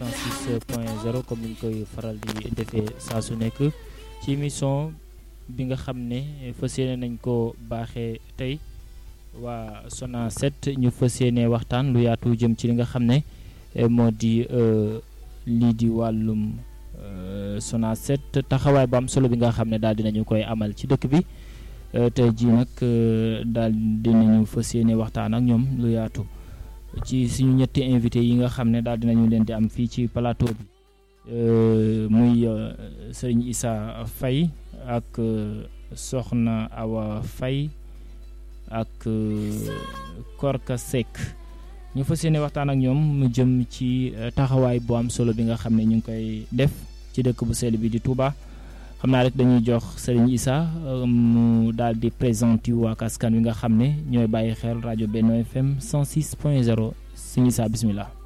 106 point 0 comme ni ñu koy faral di defee saa su nekk ci émission bi nga xam ne fas yéene nañ ko baaxee tey waa Sona 7 ñu fas yéene waxtaan lu yaatu jëm ci li nga xam ne moo di lii di wàllum Sona 7 taxawaay bu am solo bi nga xam ne daal dinañu koy amal ci dëkk bi tey jii nag daal dinañu fas yéene waxtaan ak ñoom lu yaatu ci suñu ñetti invité yi nga xam ne daal dinañu leen di am fii ci plateau bi muy Serigne Issa Faye ak Soxna Awa Faye ak Korka Seck ñu fas yéene waxtaan ak ñoom mu jëm ci taxawaay bu am solo bi nga xam ne ñu ngi koy def ci dëkk bu sell bi di Touba xam naa rek dañuy jox Serigne Issa mu daal di présenté wu ak askan wi nga xam ne ñooy bàyyi xel rajo Benno FM 106 point 0 Serigne Issa bismillah